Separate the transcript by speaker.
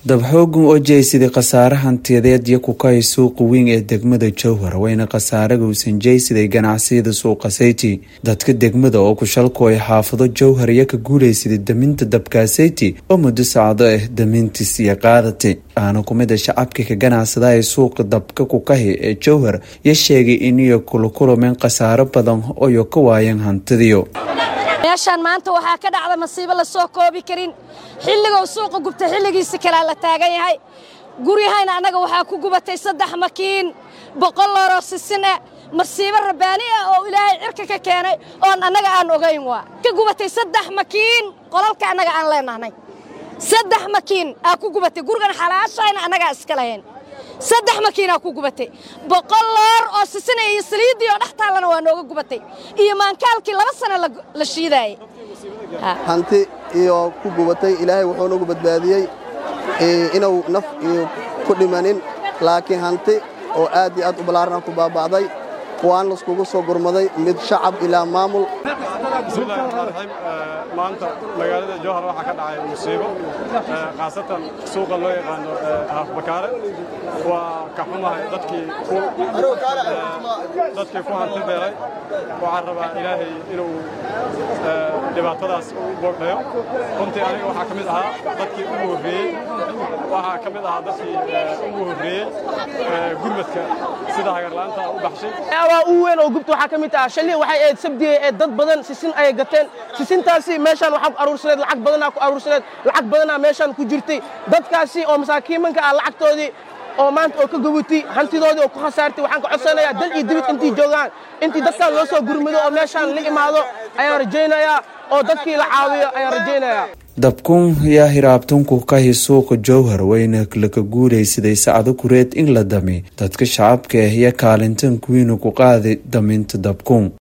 Speaker 1: dabxoogun oo jeysaday khasaare hantiyadeed iyo kukahay suuqa weyn ee degmada jowhar wayna khasaaraga uusan jeysaday ganacsiyada suuqa sayti dadka degmada oo kushalku ay xaafado jowhar iyo ka guulaysaday daminta dabkaa sayti oo muddo sacdo ah damintiis iyo qaadatay aana kumida shacabka ka ganacsada ee suuqa dabka kukahi ee jowhar iyo sheegay iniyo kula kulumeen khasaaro badan oyo ka waayeen hantidiyo
Speaker 2: meeshaan maanta waxaa ka dhacda masiibo la soo koobi karin xilligou suuqa gubta xilligiisa kalea la taagan yahay guryahayna annaga waxaa ku gubatay saddex makiin boqol looroo sisin ah masiibo rabbaani ah oo ilaahay cirka ka keenay oon annaga aan ogayn waa ka gubatay saddex makiin qolalka annaga aan leenahnay saddex makiin aa ku gubatay gurigan xalaashayna annagaa iska lahayn saddex makiinaa ku gubatay boqol loor oo sisinaya iyo saliiddii oo dhex taallana waa nooga gubatay iyo maankaalkii laba sano la shiidaayey
Speaker 3: hanti iyo ku gubatay ilaahay wuxuu nagu badbaadiyey inuu naf iyo ku dhimanin laakiin hanti oo aad iyo aad u ballaarana ku baaba'day waan laiskugu soo gurmaday mid shacab ilaa maamul
Speaker 4: bismillahi raxmaan raxiim maanta magaalada jowhar waxaa ka dhacay musiibo khaasatan suuqa loo yaqaano haafbakaare waa ka xumahay dadkii dadkii ku hanti beelay waxaan rabaa ilaahay inuu dhibaatadaas u boogdhayo runtii aniga waxaa ka mid ahaa dadkii ugu horreeyey waxaa ka mid ahaa dadkii ugu horreeyey gurmadka sida hagarla'aanta u baxshay
Speaker 5: waa u weyn oo gubta waxaa ka mid ah shalii waxay ahayd sabdiye ee dad badan sisin ayay gateen sisintaasi meeshaan waxaa ku aruursaneed lacag badanaa ku aruursaneed lacag badanaa meeshaan ku jirtay dadkaasi oo masaakiimanka ah lacagtoodii oo maanta oo ka gubutay hantidoodii oo ku khasaartay waxaan ka codsanayaa dal iyo dibid intii joogaan intii dadkaan loo soo gurmado oo meeshaan la imaado ayaan rajaynayaa oo dadkii la caawiyo ayaan rajaynayaa
Speaker 1: dabkun yaa hiraabtunku kahi suuqa jowhar wayna laka guulaysaday sacdo kureed in la dami dadka shacabka ah iyo kaalintan kuwiina ku qaaday daminta dabkun